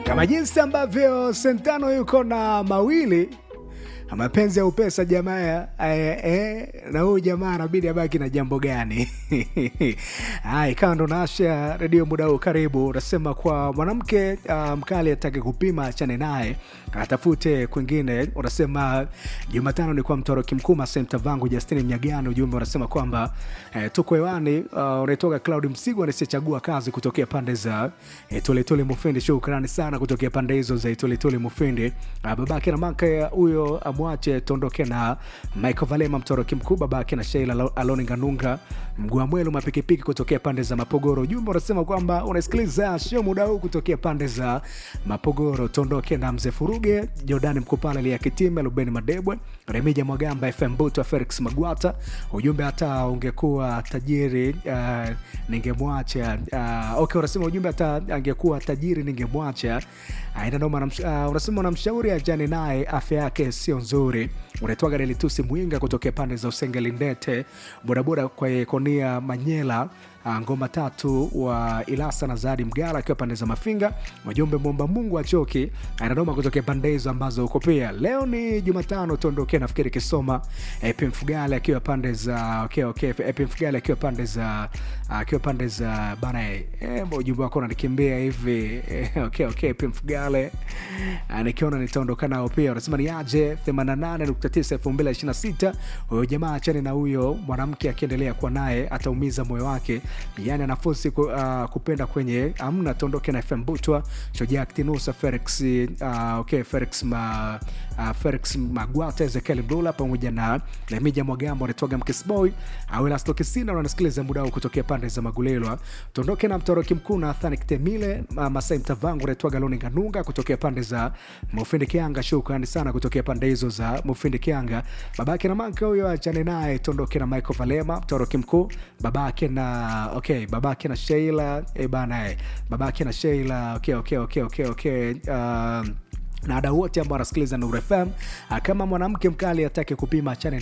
kama jinsi ambavyo Sentano yuko na mawili mapenzi ya upesa jamaa eh, eh, na huyu jamaa anabidi abaki na jambo gani? Haya, ikawa ndo naasha redio muda huu. Karibu. Unasema kwa mwanamke uh, mkali atake kupima, achane naye atafute kwingine. Unasema Jumatano ni kwa mtoroki mkuu Masemta vangu Justini Mnyagani. Ujumbe unasema kwamba eh, tuko hewani. Uh, unaitoka Cloud Msigo anasiyechagua kazi kutokea pande za eh, Toletole Mufindi. Shukrani sana kutokea pande hizo za Toletole Mufindi. Uh, babake na maka huyo amwache tuondoke na Michael Valema mtoroki mkuu, babake na Sheila Aloni Nganunga mguu mwelu mapikipiki kutokea pande za Mapogoro. Ujumbe unasema kwamba unasikiliza sio muda huu kutokea pande za Mapogoro. Tuondoke na mzee Furuge, Jordani Mkupala, Lia Kitime, Lubeni Madebwe, Remija Mwagamba, FM Buto, Felix Magwata. Ujumbe hata ungekuwa tajiri uh, ningemwacha. Uh, okay, unasema ujumbe hata angekuwa tajiri ningemwacha. Uh, ina noma. Uh, unasema unamshauri ajane naye, afya yake sio nzuri. Unaitwaga Delitusi Mwinga kutokea pande za Usengeli Ndete, bodaboda kwa Konia Manyela ngoma tatu wa Ilasa na Zadi Mgala akiwa pande za Mafinga. Wajumbe mwomba Mungu achoki anadoma kutokea pande hizo ambazo uko pia. Leo ni Jumatano, tuondoke nafikiri Kisoma. Epi Mfugale akiwa pande za okay, okay. Epi Mfugale akiwa pande za akiwa pande za bana eh, ujumbe wako unanikimbia hivi eh, okay, okay. Epi Mfugale nikiona nitaondoka nao pia. Unasema ni aje 88.9 2026. Huyo jamaa achane na huyo mwanamke, akiendelea kuwa naye ataumiza moyo wake yani anafosi ku, uh, kupenda kwenye amna tondoke na FM Butwa Chojak Tinusa Felix uh, okay, Felix ma, uh, Felix Magwata Ezekiel Mlula pamoja na Lemija Mwagambo anatoga Mkisboy Awela Stokisina wanasikiliza muda huu kutokea pande za Magulelwa. Tondoke na mtoroki mkuu na Athani Kitemile uh, Masai Mtavangu anatoga Loni Nganunga kutokea pande za Mufindi Kianga. Shukrani sana kutokea pande hizo za Mufindi Kianga. Babake na manka huyo achane naye. Tondoke na Michael Valema mtoroki mkuu babake na okay babake na Sheila eh bana eh babake na Sheila okay okay okay okay okay uh, na ada wote ambao wanasikiliza Nuru FM kama mwanamke mkali atake kupima achane